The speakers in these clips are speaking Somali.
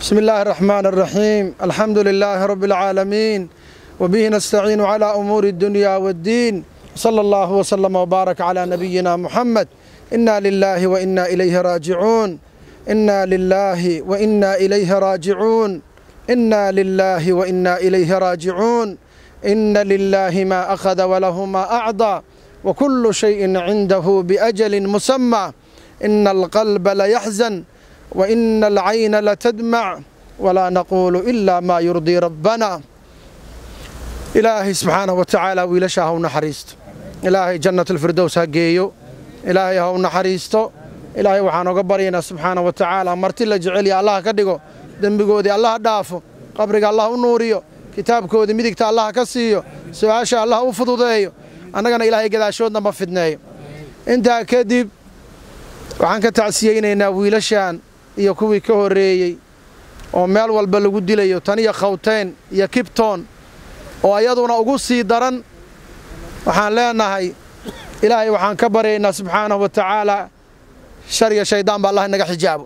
بسم الله الرحمن الرحيم الحمد لله رب العالمين وبه نستعين على أمور الدنيا والدين صلى الله وسلم وبارك على نبينا محمد إنا لله وإنا إليه راجعون إنا لله وإنا إليه راجعون إنا لله وإنا إليه راجعون إن لله ما أخذ وله ما أعطى وكل شيء عنده بأجل مسمى إن القلب ليحزن وإن العين لتدمع ولا نقول إلا ما يرضي ربنا إلهي سبحانه وتعالى ويلشا هو نحريست إلهي جنة الفردوس هجيو إلهي هو نحريستو إلهي وحانو قبرينا سبحانه وتعالى مرتي لا جعلي الله كدغو دنبغودي الله دافو قبرك الله نوريو kitaabkoodii midigta allah ka siiyo su-aasha allah u fududeeyo annagana ilaahay gadaashoodna ma fidneeyo intaa kadib waxaan ka tacsiyeynaynaa wiilashan iyo kuwii ka horreeyey oo meel walba lagu dilayo tan iyo khawteen iyo kibtoon oo ayaduna ugu sii daran waxaan leenahay ilaahay waxaan ka baryaynaa subxaanahu wa tacaala shar iyo shayddaan ba allah inaga xijaabo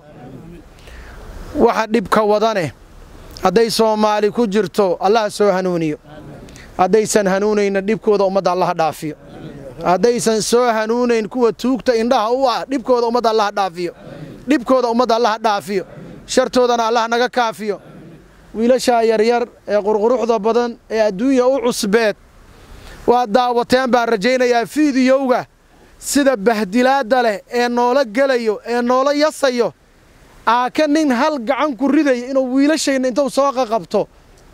waxa dhibka wadane hadday soomaali ku jirto allah soo hanuuniyo haddaysan hanuunayna dhibkooda ummadda allaha dhaafiyo haddaysan soo hanuunayn kuwa tuugta indhaha u ah dhibkooda ummadda allaha dhaafiyo dhibkooda ummadda allaha dhaafiyo shartoodana allah naga kaafiyo wiilashaa yaryar ee qurquruxda badan ee adduunya u cusbeed waa daawateen baan rajaynayaa fiidiyowga sida bahdilaadda leh ee noola gelayo ee noola yasayo aaka nin hal gacan ku ridaya inuu wiilashayna intuu soo qaqabto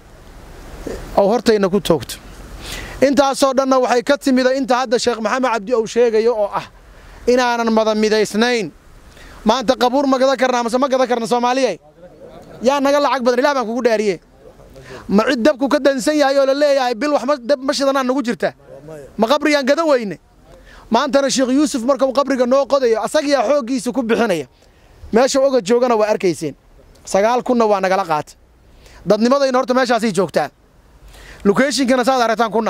ou hortayna ku toogto intaasoo dhanna waxay ka timida inta hadda sheekh maxamed cabdi ou sheegayo oo ah inaanan mada midaysnayn maanta qabuur ma gadan karnaa mase ma gadan karna soomaaliyay yaa naga lacag badan ilah baan kugu dhaariye ma cid dabku ka dansan yahay oo la leeyahay bil wax dab ma shidanaa nagu jirta ma qabriyaan gada weyne maantana sheekh yuusuf markau qabriga noo qodayo asagiyaa xooggiisa ku bixinaya meesha oga joogana waa arkayseen sagaal kunna waa nagala qaata dadnimadayna horta meeshaasay joogtaa lokeeshinkana saad aragtaan kunna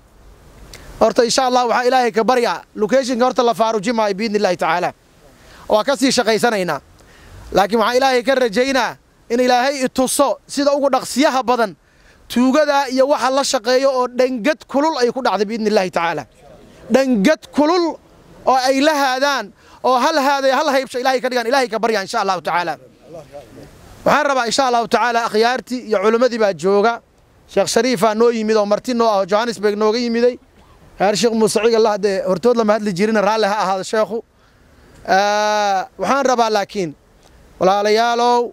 horta insha allah waxaa ilaahay ka baryaa lokeeshinka horta la faarujimaayo biidni illahi tacaala waa ka sii shaqaysanaynaa laakiin waxaan ilaahay ka rajaynaa in ilaahay ituso sida ugu dhaqsiyaha badan tuugadaa iyo waxa la shaqeeyo oo dhangad kulul ay ku dhacday biidni illahi tacaala dhangad kulul oo ay la haadaan oo hal haaday hal haybsha ilahay ka dhigaan ilahay ka baryaa insha allahu tacaala waxaan rabaa insha allahu tacaala akhyaartii iyo culimmadii baa jooga sheekh shariifaa noo yimid oo marti noo ah oo johannesburg nooga yimiday heer sheekh muuse cigal haddee hortood lama hadli jirina raalli ha ahaado sheekhu waxaan rabaa laakiin walaalayaalow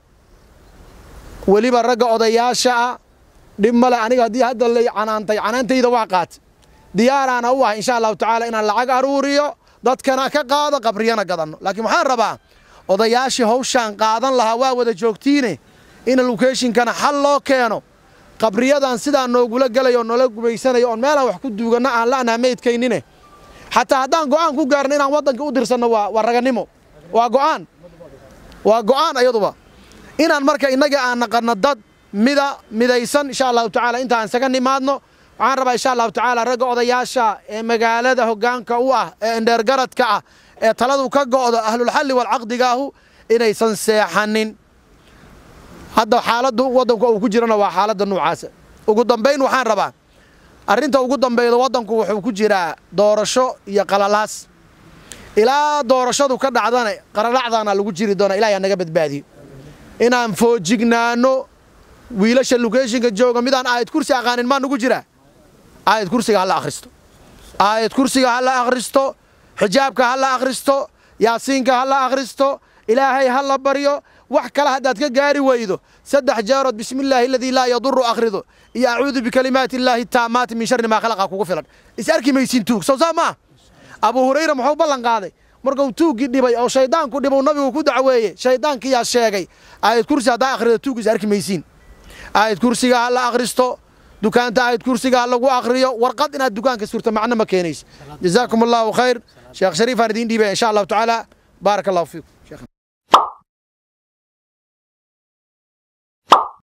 weliba ragga odayaasha ah dhib male aniga haddii hadda lay canaantay canaantayda waa qaata diyaaraana u ah insha allahu tacaala inaan lacag aruuriyo dadkana ka qaado qabriyana gadanno laakiin waxaan rabaa odayaashii hawshaan qaadan lahaa waa wada joogtiine in lokeeshinkana xal loo keeno qabriyadan sidaa noogula gelayo noola gubaysanayo oon meelaan wax ku duuganno aan la'naa meydkaynine xataa haddaan go'aan ku gaarno inaan waddanka u dirsanno waa ragannimo waa go'aan waa go'aan ayaduba inaan marka innaga aan naqanno dad mida midaysan insha allahu tacaala intaan isaga nimaadno waxaan rabaa insha allahu tacaala ragga odayaasha ee magaalada hoggaanka u ah ee indheergaradka ah ee taladu ka go'do ahlulxalli walcaqdigaahu inaysan seexanin hadda xaaladdu waddanku uu ku jirana waa xaaladda nuucaasa ugu dambayn waxaan rabaa arrinta ugu dambayda waddanku wuxuu ku jiraa doorasho iyo qalalaas ilaa doorashadu ka dhacdana qalalacdaana lagu jiri doona ilahay naga badbaadiyo inaan foojignaanno wiilasha lokeeshinka jooga midaan aayad kursi aqaanin maa nugu jiraa aayad kursiga ha la akhristo aayad kursiga ha la akhristo xijaabka ha la akhristo yaasiinka ha la akhristo ilaahay ha la baryo wax kale haddaad ka gaari weydo saddex jeerood bismi illaahi aladii laa yaduru akhrido iyo acuudu bikalimaati illaahi taamaati min sharri maa khalaqa kugu filan is arki maysiin tuug sow saa maa abuu hurayra muxuu ballan qaaday markuu tuuggii dhibay oo shayddaanku dhibuu nabigu ku dacweeyey shayddaankiyaa sheegay aayad kursi haddaa akhrido tuug is arki maysiin aayad kursiga ha la akhristo dukaanta aayad kursiga ha lagu akhriyo warqad inaad dukaanka surto macno ma keenayso jazaakum allahu khayr sheekh shariifaan idiin dhiibaya insha allahu tacaala baaraka allahu fiikum